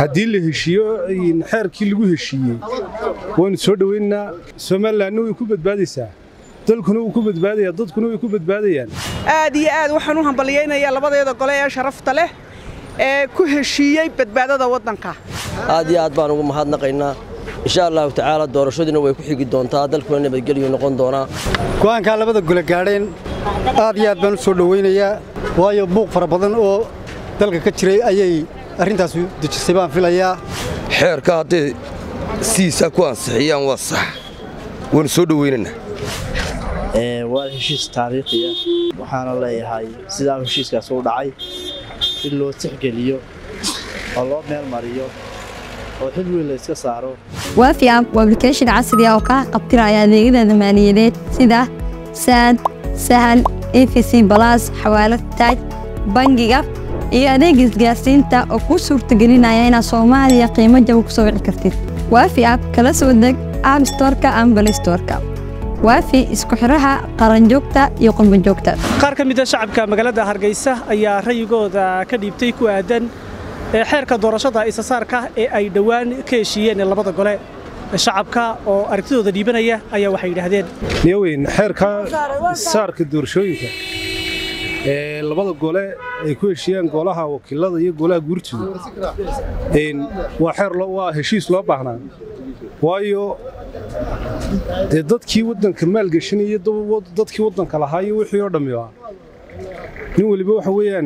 haddii la heshiiyo xeerkii lagu heshiiyey waynu soo dhoweynaa somalilanna way ku badbaadaysaa dalkuna wuu ku badbaadayaa dadkuna way ku badbaadayaan aad iyo aad waxaan u hambalyaynayaa labadeeda gole ee sharafta leh ee ku heshiiyey badbaadada waddanka aad iyo aad baan ugu mahadnaqaynaa insha allahu tacaala doorashadiina way ku xigi doontaa dalkuna nabadgelyu noqon doonaa go'aankaa labada gole gaadheen aad iyo aad baan u soo dhowaynayaa waayo buuq fara badan oo dalka ka jiray ayay arrintaas dejisay baan filayaa xeerka hadday siisaa ku ansixiyaan waa sax waanu soo dhowaynaynaa waa heshiis taariikhiya waxaana leeyahay sidaa heshiiskaas u dhacay in loo tixgeliyo oo loo meel mariyo oo xil weyn la iska saaro waafi app waa application casri ah oo kaa qabtiraya adeegyada maaliyadeed sida saad sahal efc balas xawaalad taaj bangiga iyo adeega isgaarsiinta oo kuu suurtagelinaya inaad soomaaliya qiimo jaba ku soo wici kartid waafi app kala soo deg app storka ama balistorka waafi isku xidhaha qaranjoogta iyo qurbanjoogta qaar ka mida shacabka magaalada hargeysa ayaa rayigooda ka dhiibtay ku aadan xeerka doorashada isasaarka ee ay dhowaan ka heshiiyeen labada gole shacabka oo aragtidooda dhiibanaya ayaa waxay yidhaahdeen niyoweyn xeerka isasaarka doorashooyinka ee labada gole ay ku heshiiyeen golaha wakiilada iyo golaha guurtooda waa xeer waa heshiis loo baahnaa waayo dee dadkii waddanka maalgeshanaya dadkii waddanka lahaa iyo wixii oo dhammi ah nin weliba waxa weeyaan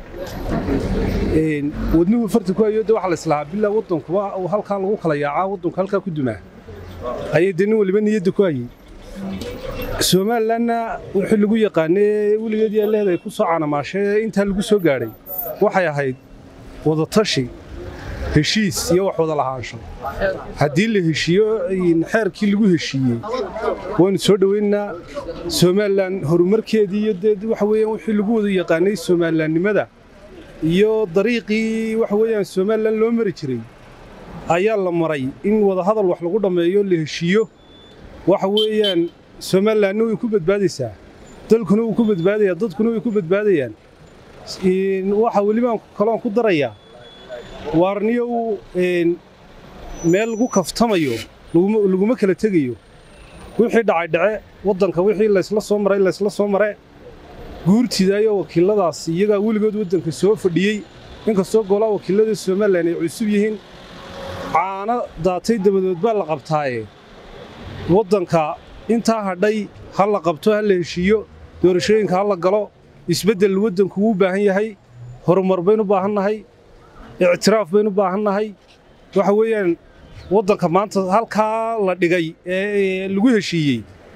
wadnuhu farta ku hayo de waxa la islahaa bilaa waddankuba halkaa lagu kala yaacaa waddanku halkaa ku dumaa ayay dee nin weliba niyadda ku hayey somalilanna wixii lagu yaqaanee weligeedii alleheed ay ku soo canamaashee intaa lagu soo gaadhay waxay ahayd wadatashi heshiis iyo wax wada lahaansho haddii la heshiiyo xeerkii lagu heshiiyey waynu soo dhoweynaa somalilan horumarkeedii iyo dee waxa weeyaan wixii lagu wada yaqaanay somalilanimada iyo dariiqii waxa weeyaan somalilan loo mari jiray ayaa la maray in wadahadal wax lagu dhammeeyo la heshiiyo waxa weeyaan somalilanna way ku badbaadaysaa dalkuna wuu ku badbaadayaa dadkuna way ku badbaadayaan waxa welibaan kaloon ku darayaa waarniyow meel lagu kaftamayo laguma kala tegayo wixii dhacay dhace waddanka wixii laysla soo maray laysla soo mare guurtidaayo wakiiladaas iyagaa weligood waddanka soo fadhiyey inkastoo golaa wakiilada somalilan ay cusub yihiin caano daatay dabadood baa la qabtaaye waddanka intaa hadhay ha la qabto ha la heshiiyo doorashooyinka ha la galo isbeddel waddanku wuu baahan yahay horumar baynu baahannahay ictiraaf baynu baahannahay waxa weeyaan waddanka maanta halkaa la dhigay ee lagu heshiiyey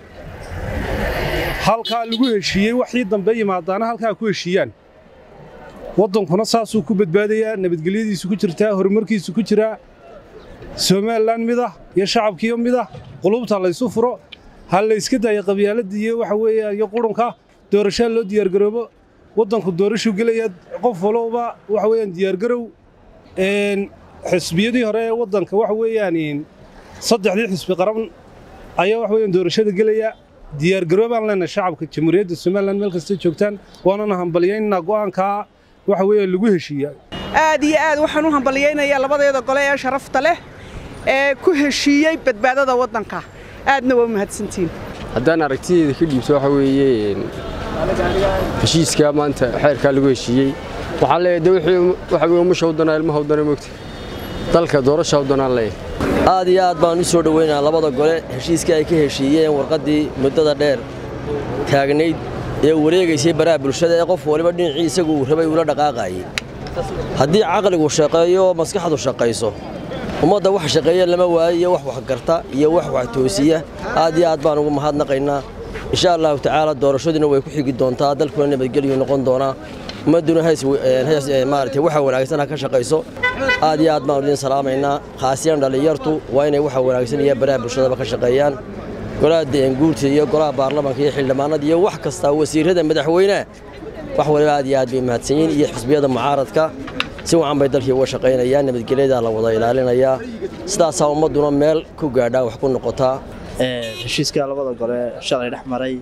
halkaa lagu heshiiyey waxii dambe yimaadaana halkaa ku heshiiyaan waddankuna saasuu ku badbaadayaa nabadgelyadiisu ku jirtaa horumarkiisu ku jiraa somalilan midah iyo shacabkiiyo midah qulubta laysu furo ha layska daayo qabyaaladda iyo waxa weeya iyo qurunka doorashaa loo diyaargaroobo waddanku doorashuu gelaya qof walowba waxa weeyaan diyaargarow xisbiyadii hore ee waddanka waxa weeyaan saddexdii xisbi qaran ayaa waxa weeyaan doorashada gelaya diyaargaroo baan leenahay shacabka jamhuuriyadda somalilan meel kasta joogtaan waanana hambalyaynaa go'aankaa waxa weeyaan lagu heshiiya aad iyo aad waxaan u hambalyaynayaa labadeeda gole ee sharafta leh ee ku heshiiyey badbaadada waddanka aadna waa mahadsantiin haddaan aragtideeda ka dhiibto waxa weeye heshiiskaa maanta xeerkaa lagu heshiiyey waxaan leeyahay de wixii waxa weye umusha waddanaa ilmaha waddana moogta dalka doorasha waddanaan leeyahay aad iyo aad baan u soo dhoweynaa labada gole heshiiskii ay ka heshiiyeen warqaddii muddada dheer taagnayd ee wareegaysay baraha bulshada ee qof waliba dhinacii isagu uu rabay uula dhaqaaqaayey haddii caqligu shaqeeyo oo maskaxdu shaqayso ummadda wax shaqeeya lama waayo iyo wax waxgarta iyo wax wax toosiya aad iyo aad baan ugu mahadnaqaynaa insha allahu tacaala doorashadiina way ku xigi doontaa dalkuna nabadgelyu noqon doonaa ummadduna maarata waxa wanaagsan ha ka shaqayso aad iyo aad baan idin salaamaynaa khaasiyan dhallinyartu waa inay waxa wanaagsan iyo baraha bulshadaba ka shaqeeyaan golaha guurta iyo golaha baarlamaanka iyo xildhibaanada iyo wax kasta wasiirrada madaxweyneha wax waliba aad iyo aad bay mahadsan yihiin iyo xisbiyada mucaaradka si wacan bay dalkii uga shaqaynayaan nabadgelyadaa la wada ilaalinayaa sidaasaa ummadduna meel ku gaadhaa wax ku noqotaa heshiiska labada gole shalay dhex maray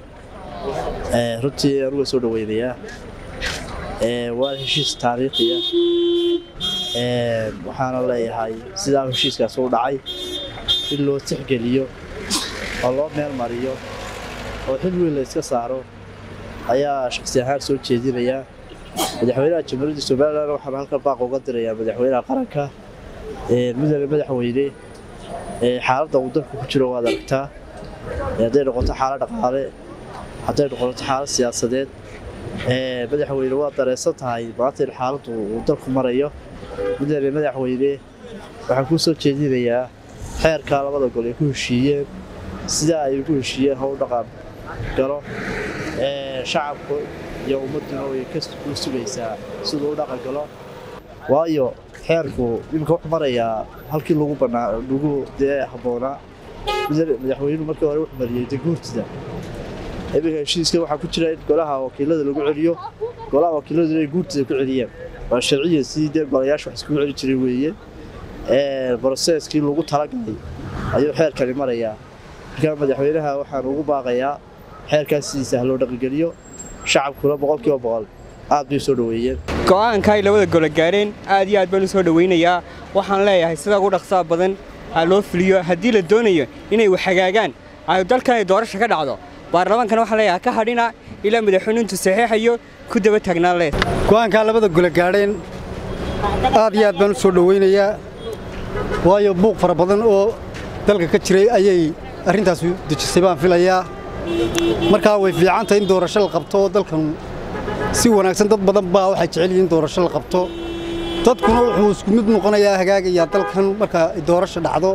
runtii anuga soo dhoweynayaa waa heshiis taariikhiya waxaana leeyahay sidaa heshiiskaas u dhacay in loo tixgeliyo oo loo meel mariyo oo xil weyn la iska saaro ayaa shaksi ahaan soo jeedinayaa madaxweynaha jamhuuriyadda somalilan waxaan halkan baaq uga dirayaa madaxweynaha qaranka mudane madaxweyne xaaladda uu dalku ku jiro waad aragtaa hadday noqoto xaalad dhaqaale hadday noqoto xaalad siyaasadeed madaxweyne waad dareensan tahay maanta in xaaladdu uu dalku marayo mudane madaxweyne waxaan kuu soo jeedinayaa xeerkaa labada gol ay ku heshiiyeen sidaa ay ugu heshiiyeen how dhaqan galo shacabku iyo ummadduna way ka sugaysaa siduu u dhaqan galo waayo xeerku iminka wuxuu marayaa halkii lagu bannaa lagu dee habboonaa madaxweynuhu markii hore wuxuu mariyey dee guurtida iminka heshiiska waxaa ku jira in golaha wakiilada lagu celiyo golaha wakiiladu inay guurtida ku celiyeen waa sharciya sidii dee golayaasha wax iskugu celi jiray weeye broseskii lagu talagalay ayuu xeerkani marayaa markaa madaxweynaha waxaan ugu baaqayaa xeerkaas sidiisa ha loo dhaqangeliyo shacabkuna boqolkiiba boqol aad bay soo dhoweeyeen go'aanka ay labada golo gaareen aad iyo aad baan u soo dhowaynayaa waxaan leeyahay sida ugu dhaqsaa badan ha loo fuliyo haddii la doonayo inay wax hagaagaan ay dalkan ay doorasha ka dhacdo baarlamaankana waxaan leeyahay ka hadhina ilaa madaxweynuintu saxiixayo ku daba taagnaan leed go'aankaa labada golo gaadheen aad iyo aad baan u soo dhowaynayaa waayo buuq fara badan oo dalka ka jiray ayay arrintaas dejisay baan filayaa markaa way fiicantahay in doorasho la qabto oo dalkan si wanaagsan dad badan baa waxay jecel yihiin doorasho la qabto dadkuna wuxuu isku mid noqonayaa hagaagayaa dalkan marka ay doorasho dhacdo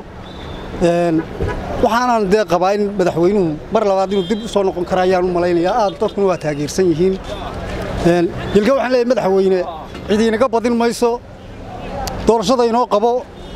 waxaanan dee qabaa in madaxweynuhu mar labaad inuu dib u soo noqon kara ayaan u malaynayaa aad dadkuna waa taageersan yihiin yilka waxaan leeyahay madaxweyne cid inaga badin mayso doorashada inoo qabo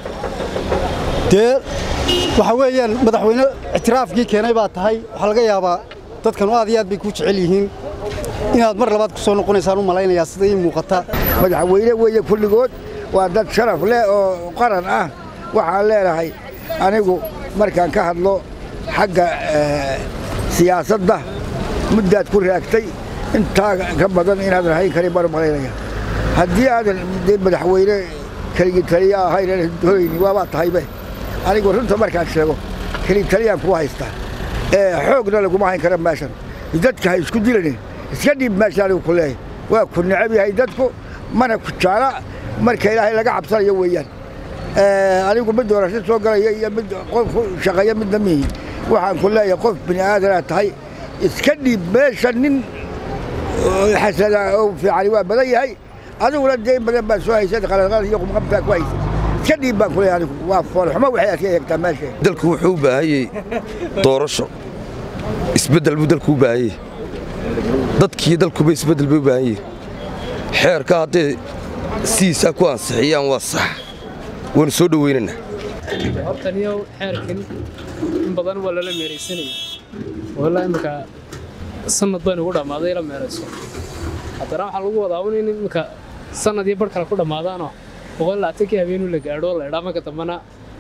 dee waxa weeyaan madaxweyne ictiraafkii keenay baa tahay waxaa laga yaabaa dadkanu aad iyo aad bay kuu jecel yihiin inaad mar labaad ku soo noqonaysaan u malaynayaa sida ii muuqata madaxweyne weeye kulligood waa dad sharaf leh oo qaran ah waxaan leenahay anigu markaan ka hadlo xagga siyaasadda muddaad ku raagtay intaa ka badan inaadan hayn karin baan u malaynaya haddii aadan madaxweyne keligii taliya ahayn doonayni waabaa tahaybe anigu runta markaan sheego keligi taliyaan kuwa haystaa xoogna laguma hayn kara meeshan dadka ha isku dilanin iska dhiib meesha anigu ku leeyahay waa ku necab yahay dadku mana ku jaala marka ilaahay laga cabsanayo weeyaan anigu mid doorasho soo galaya iyo mid qof shaqeeya midna mihi waxaan ku leeyahay qof bini aadanaad tahay iska dhiib meesha nin xasada oo fiicani waa badan yahay adiguna dee in badan baa soo haysad qalalqalad iyo qumqabtaa ku haysay iska dhiib baan ku leeyahay anigu waa foolxumo waxay aad ka eegtaa meesha dalku wuxuu u baahanyey doorasho isbeddel buu dalku u baahanyey dadkiiyo dalkuba isbeddel bay u baahan yihin xeerka hadday sidiisaa ku ansixiyaan waa sax waanu soo dhowaynaynaa hortaniyow xeerkan in badan waa lala meeraysanaya walaa imika sanad baynu ugu dhammaaday la meerayso haddana waxaa lagu wadaa un in imika sanad iyo bar kale ku dhammaadaanoo boqol labaatankii habeenu la gaadho la idhaa marka dambana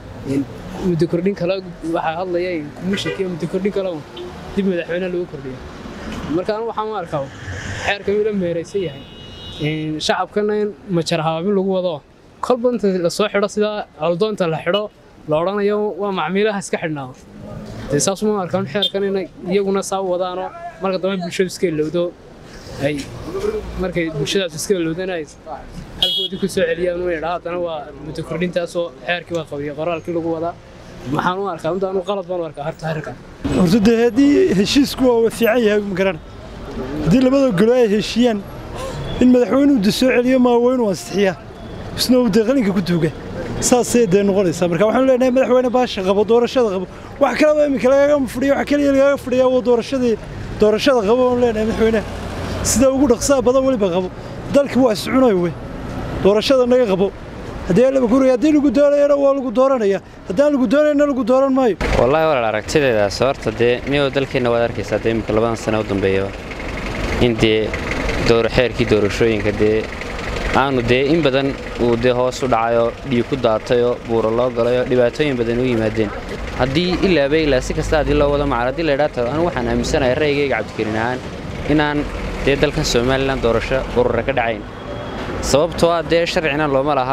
muddo kordhin kale waxaa hadlaya komishankiiyo muddo kordhin kale dib madaxweyne lagu kordhiyo marka anu waxaan u arkaa xeerkan uu la meeraysan yahay shacabkana in majar habaabin lagu wado kolba inta lasoo xidho sidaa aldoonta la xidho la odhanayo waa macmiilaha iska xidhnaado dee saasuma arkaan xeerkan inay iyaguna saa u wadaanoo marka dambe bulshadu iska ilowdo ay markay bulshadaas iska ilowdana ay halkoodii ku soo celiyaan u idhaa haddana waa muddo kordhintaasoo xeerkii baa qabiya qoraalkii lagu wadaa maxaan u arkaa inta anu qalad baan u arkaa harta xeerkan horta dee haddii heshiisku waa fiican yahay ma garan haddii labada golo ay heshiiyaan in madaxweynuhu de soo celiyo maa waa inuu ansixiyaa isna uu dee qalinka ku tuuga saasay dee noqonaysaa marka waxaanu leenahay madaxweyne baasha qabo doorashada qabo wax kaleba iminka lagaaga fadhiya wax kaliya lagaaga fadhiyaa waa doorashadii doorashada qabo waanu leenahay madaxweynaha sida ugu dhaqsaa badan weliba qabo dalki waa iscunayo wey doorashada naga qabo haddii laba guriga haddii lagu doonayana waa lagu dooranaya haddaan lagu doonayna lagu dooran maayo wallaahi walaal aragtideedaas horta dee miyuu dalkeenna waad arkaysaa dee imika labadan sano u dambeeya in dee door xeerkii doorashooyinka dee aanu dee in badan uu dee hoos u dhacayoo dhiig ku daatayoo buuro loo galayoo dhibaatooyin badan u yimaadeen haddii ilaaba ilaa si kasta haddii loo wado macar haddii laydhaa tago anigu waxaan aaminsanahay ra'yigayga cabdikarin ahaan inaan dee dalkan somalilan doorasho urura ka dhacayn sababtoo ah dee sharcina looma lahaa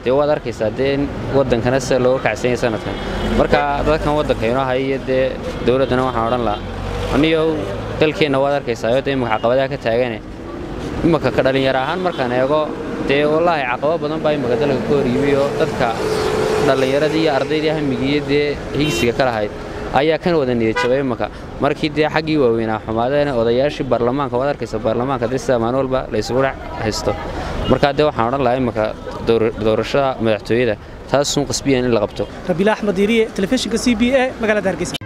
dee waad arkaysaa dee in waddankana sida looga kacsan yahay sanadkan marka dadkan waddanka inoo haya iyo dee dowladdana waxaan odhan lahaa aniyow dalkeenna waad arkaysaa oo dee imika caqabadaha ka taagane imika ka dhallinyaro ahaan markaan eego dee wallaahi caqabo badan baa imika dalka ka hor yimi oo dadka dhallinyaradii iyo ardaydii hamigiiyo dee higsiga ka lahayd ayaa kan wada niyad jabay imika markii dee xaggii waaweynaa xumaadeen odayaashii baarlamaanka waad arkaysa baarlamaanka dee sida maalin walba la isugu dhex haysto markaa dee waxaan odhan lahaa imika doorashada madaxtooyada taasuun qasbiyan in la qabto rabiila axmed diiriye telefishinka c b a magaalada hargeysa